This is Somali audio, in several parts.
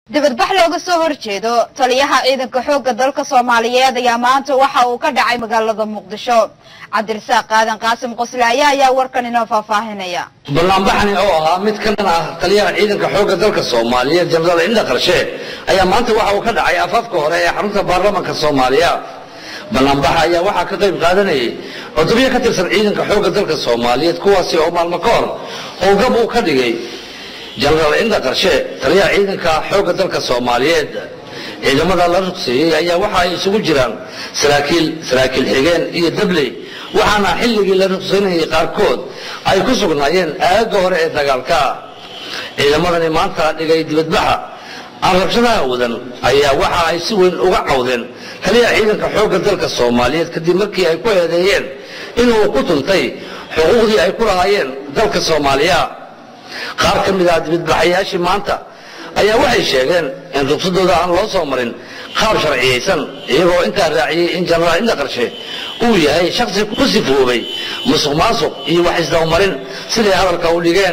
dibadbax looga soo horjeedo taliyaha ciidanka xoogga dalka soomaaliyeed ayaa maanta waxa uu ka dhacay magaalada muqdisho cabdirasaaq qaadan qaasim qoslaaye ayaa warkan inoo faahfaahinaya banaanbaxani oo ahaa mid ka dhan ah taliyaha ciidanka xoogga dalka soomaaliyeed jenaraal indha qarshe ayaa maanta waxa uu ka dhacay afaafka hore ee xarunta baarlamanka soomaaliya banaanbaxa ayaa waxaa ka qayb qaadanayay cutubyo ka tirsan ciidanka xoogga dalka soomaaliyeed kuwaasi oo maalmo ka hor howlgab uu ka dhigay jenaraal indha qarshe taliyaha ciidanka xoogga dalka soomaaliyeed ciidamada la ruqseeyey ayaa waxa ay isugu jiraan saraakiil saraakiil xigeen iyo dabley waxaana xilligii la ruqsaynayay qaarkood ay ku sugnaayeen aagga hore ee dagaalka ciidamadani maanta dhigay dibadbaxa aan rabshadaha wadan ayaa waxa ay si weyn uga cawdeen taliyaha ciidanka xoogga dalka soomaaliyeed kadib markii ay ku eedeeyeen inuu ku tuntay xuquuqdii ay ku lahaayeen dalka soomaaliya qaar ka mid ah dibadbaxayaashii maanta ayaa waxay sheegeen in rugsadooda aan loo soo marin qaab sharciyaysan iyagoo intaa raaciyey in jenaraal indha qarshe uu yahay shaksi ku sifoobay musuq maasuq iyo wax isdabamarin siday hadalka u dhigeen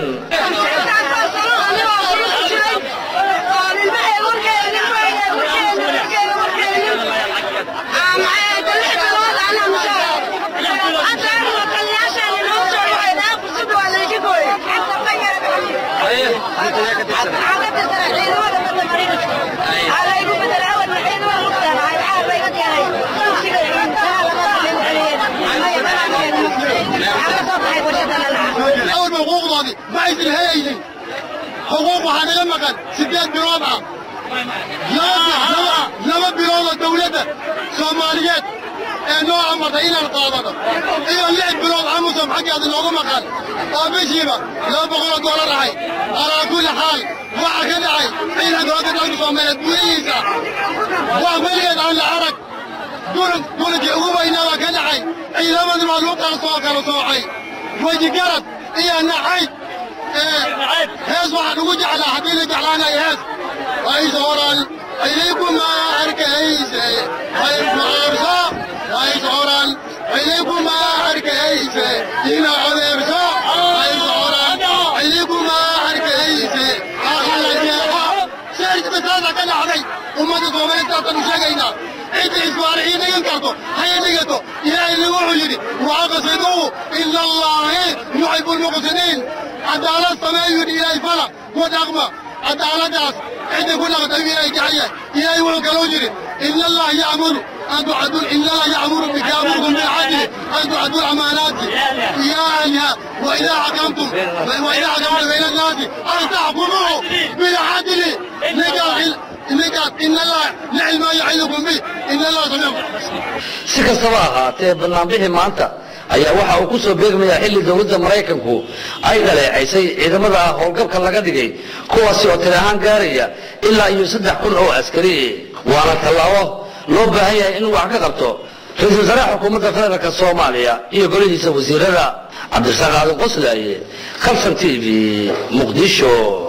awalba xuquuqdoodii ma aysan helaynin xuquuq waxaa naga maqan siddeed bilood ah laba biloodoo dawladda soomaaliyeed ee noo amartay inaan qaadano iyo lix bilood amusom xaggeeda noogu maqan oo bishiiba laba boqoloo doolar ahay alaa kulli xaal waxa ka dhacay ciidanka hogga dalka soomaaliyeed gudihiisa wax weligeed aan la arag gurinkii ugu weynaa baa ka dhacay ciidamadii baa lagu kala soo kala soocay weji garad iyo nacayd hees waxaan ugu jeclaa haddii la jeclaanayo hees ways oran idinkuma arkayse maarso ways oran idinkuma arkayse ina odeerso ways oran idinkuma arkayse aqala jeeqa seerjibataada ka dhacday ummadda soomaalistaasanu sheegaynaa cidda isbaar ii dhigan karto haya dhigato ilaahayna wuxuu yidhi waaqasiduu ila allaahi yuxibu lmuqsiniin cadaalad sameeyu yidhi ilaahay fala ku dhaqma cadaaladaas cidda ku dhaqta ilaahay jecaya ilaahay wuxuu kaloo yidhi ina allah ya'muru أن تعدوا إن الله يأمر بك يأمركم بالعدل أن تعدوا الأمانات إلى أهلها وإذا حكمتم وإذا حكمتم بين الناس أن تحكموا بالعدل نجاح نجاح إن الله نعم ما يعظكم به إن الله سميع si kastaba ahaatee banaanbixii maanta ayaa waxa uu ku soo beegmayaa xilli dowladda maraykanku ay dhaleecaysay ciidamada howlgabka laga dhigay kuwaasi oo tiri ahaan gaaraya ilaa iyo saddex kun oo askari waana tallaabo loo baahan yahay inuu wax ka qabto ra-iisul wasaaraha xukuumadda federaalk soomaaliya iyo golihiisa wasiirada cabdirasaaq aadan qoslaaye kalson t v muqdisho